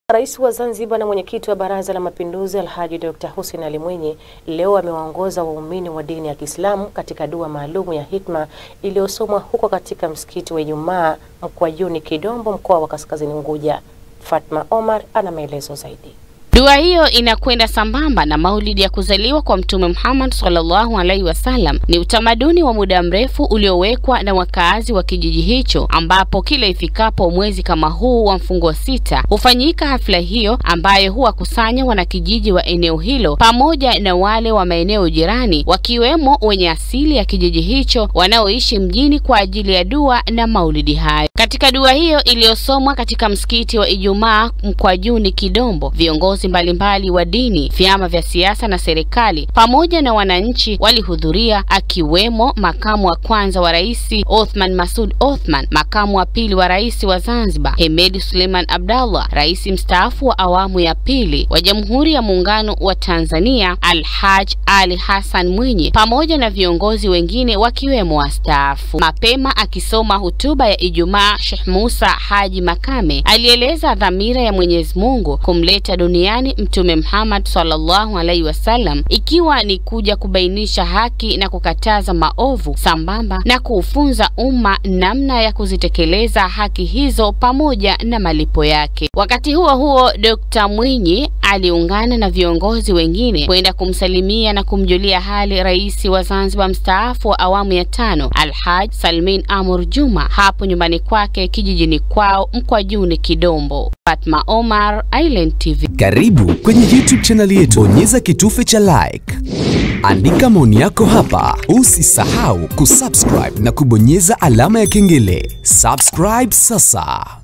Rais wa Zanzibar na mwenyekiti wa Baraza la Mapinduzi Alhaji Dr. Hussein Ali Mwinyi leo amewaongoza waumini wa dini ya Kiislamu katika dua maalumu ya hikma iliyosomwa huko katika msikiti wa Ijumaa Mkwajuni Kidombo, mkoa wa Kaskazini Unguja. Fatma Omar ana maelezo zaidi. Dua hiyo inakwenda sambamba na maulidi ya kuzaliwa kwa Mtume Muhammad sallallahu alaihi wasallam. Ni utamaduni wa muda mrefu uliowekwa na wakaazi wa kijiji hicho, ambapo kila ifikapo mwezi kama huu wa mfungo sita hufanyika hafla hiyo ambayo huwakusanya wanakijiji wa eneo hilo pamoja na wale wa maeneo jirani, wakiwemo wenye asili ya kijiji hicho wanaoishi mjini kwa ajili ya dua na maulidi hayo. Katika dua hiyo iliyosomwa katika msikiti wa Ijumaa Mkwajuni Kidombo, viongozi mbalimbali wa dini, vyama vya siasa na serikali pamoja na wananchi walihudhuria, akiwemo makamu wa kwanza wa rais Othman Masud Othman, makamu wa pili wa rais wa Zanzibar Hemedi Suleiman Abdallah, rais mstaafu wa awamu ya pili wa Jamhuri ya Muungano wa Tanzania Alhaj Ali Hassan Mwinyi, pamoja na viongozi wengine wakiwemo wastaafu. Mapema akisoma hutuba ya Ijumaa, Sheikh Musa Haji Makame alieleza dhamira ya Mwenyezi Mungu kumleta duniani Mtume Muhammad sallallahu alaihi wasallam ikiwa ni kuja kubainisha haki na kukataza maovu sambamba na kuufunza umma namna ya kuzitekeleza haki hizo pamoja na malipo yake. Wakati huo huo, Dr. Mwinyi aliungana na viongozi wengine kwenda kumsalimia na kumjulia hali rais wa Zanzibar mstaafu wa awamu ya tano Alhaj Salmin Amur Juma hapo nyumbani kwake kijijini kwao Mkwajuni Kidombo. Fatma Omar, Island TV. Karibu kwenye YouTube chaneli yetu, bonyeza kitufe cha like, andika maoni yako hapa, usisahau kusubscribe na kubonyeza alama ya kengele. Subscribe sasa.